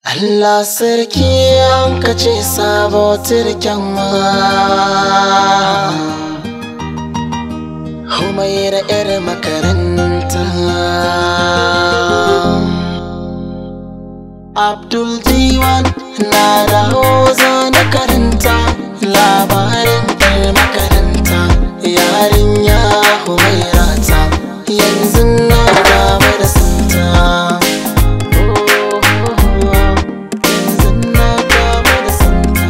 Allah sarki an kace sabo turken ma Humaira 'yar makaranta Abdul Diwan na dawo zana karanta labarin 'yar makaranta yarinya Humaira ta yanzu na gaba da santa yanzu na gaba da santa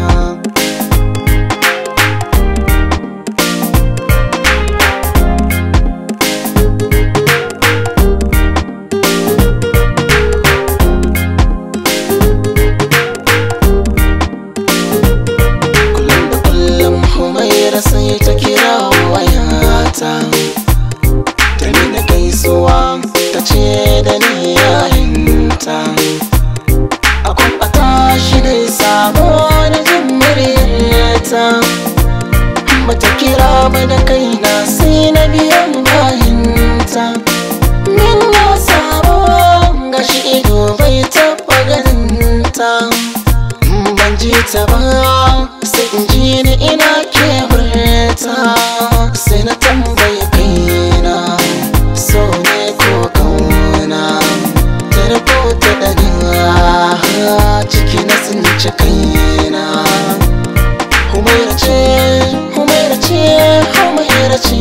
kullum da kullum humaira sai ta kira wayata ta nuna gaisuwa ta ce da ni yayinta a kwamfata shi dai sabo da jin muryarta bata kira ba da kaina sai na biyan bayanta min ya sabo gashi ido bai taɓa ganinta ban ji ta ba sai in ji ni ina kewarta sai na tambaye kaina so ne ko kauna ta rubuta daga ciki na tsinci kaina humaira ce humaira ce humaira ce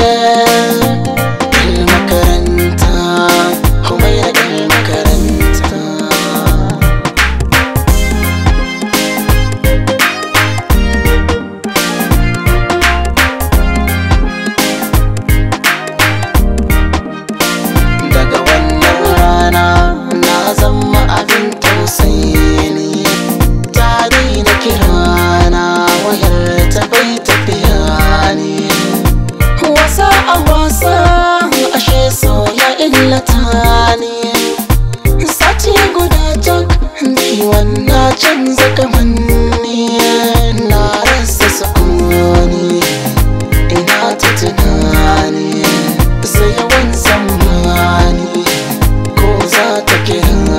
Yar makaranta humaira yar makaranta daga wannan rana na zama abin tausayi ne ta daina kirana wayar ta bai tafiya ne wasa a wasa ashe so ya illata ne sati guda tak diwan na canza kamanni na rasa sukuni ina ta tunani sai yawan zamani ko za ta kira